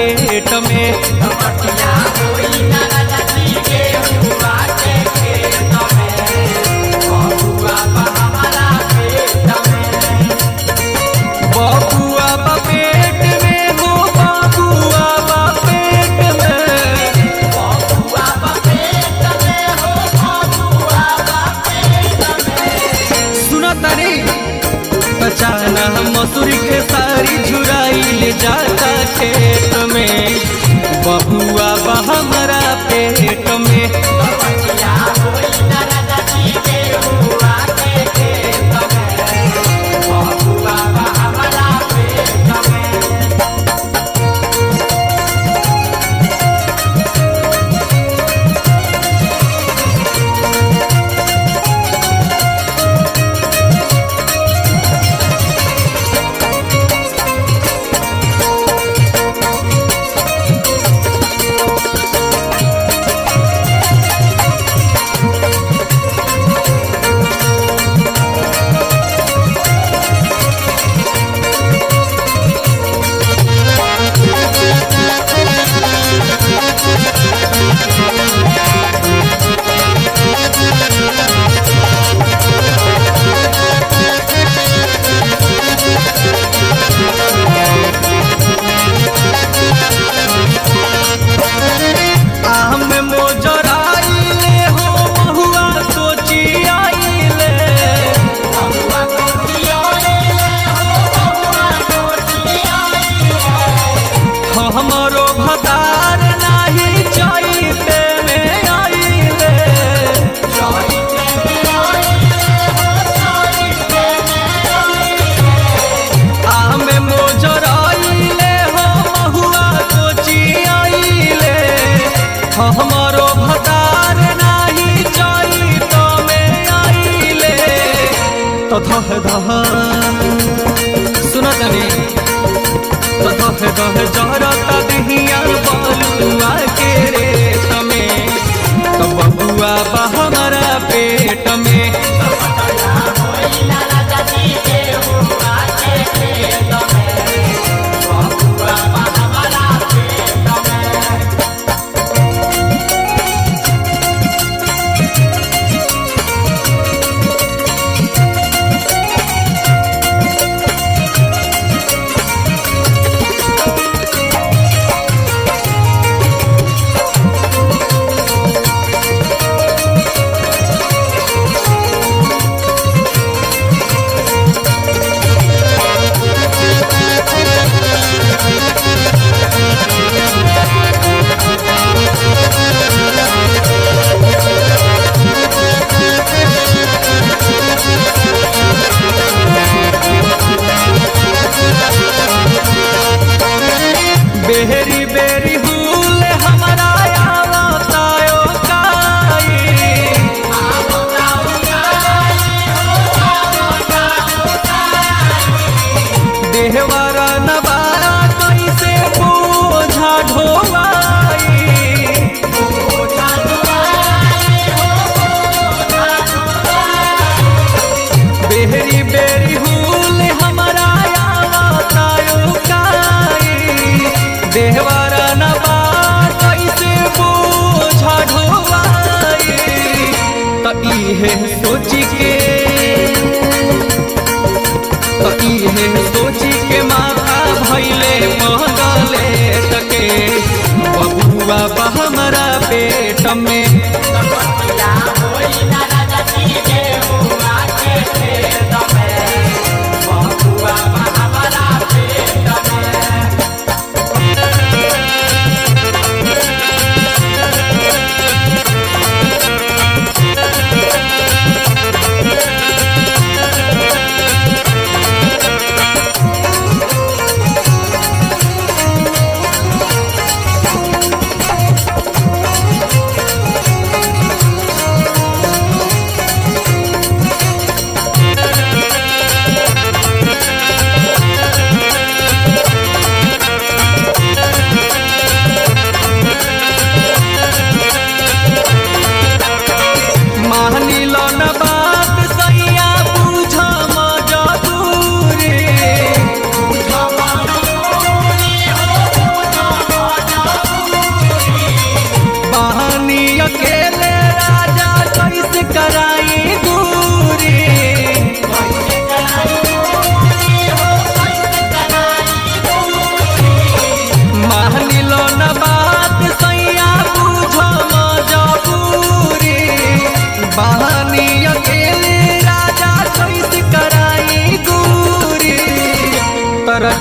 पेट में बबुआ बा पेट में हो बबुआ बा पेट में सुनो तनी बचाना मसूरी के सारी झुराई ले जाता खेत में बबुआ बा हमारा पेट में आम मोजराइले हो महुआ सोची आइले हमरो भतार नाही चाहते में आइले आम मोजराइले हो महुआ सोची आइले हमरो भतार नाही चाहत में आइले तो धह धह सुन तनी तो धह धह जरता दिहिया बलुआ के रे तमे तो बबुआ बा हमारा पेट में बेहरी बेरी हुल हमारा आवतायो काई देहवारा नवारा कैसे बोझा ढोवाई बेहरी बेरी हुल हमारा आवतायो काई देहवारा नवा कैसे बोझा ढोवाई त इहे सोची के त इहे सोची के माथा भैले महगले तके बबुआ बा हमारा पेट में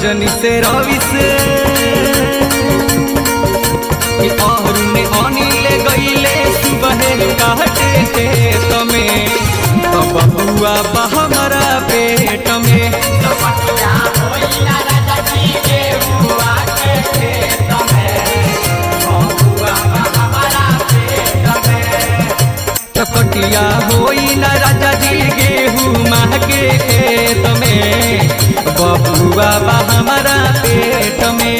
रजनी से रवि से कि और ने अनिल गईले सुबह काटे खेत में तो बबुआ बा हमारा पेट में चपटिया होई न राजा जी गेहूँ माह के खेत में बबुआ बा हमारा पेट में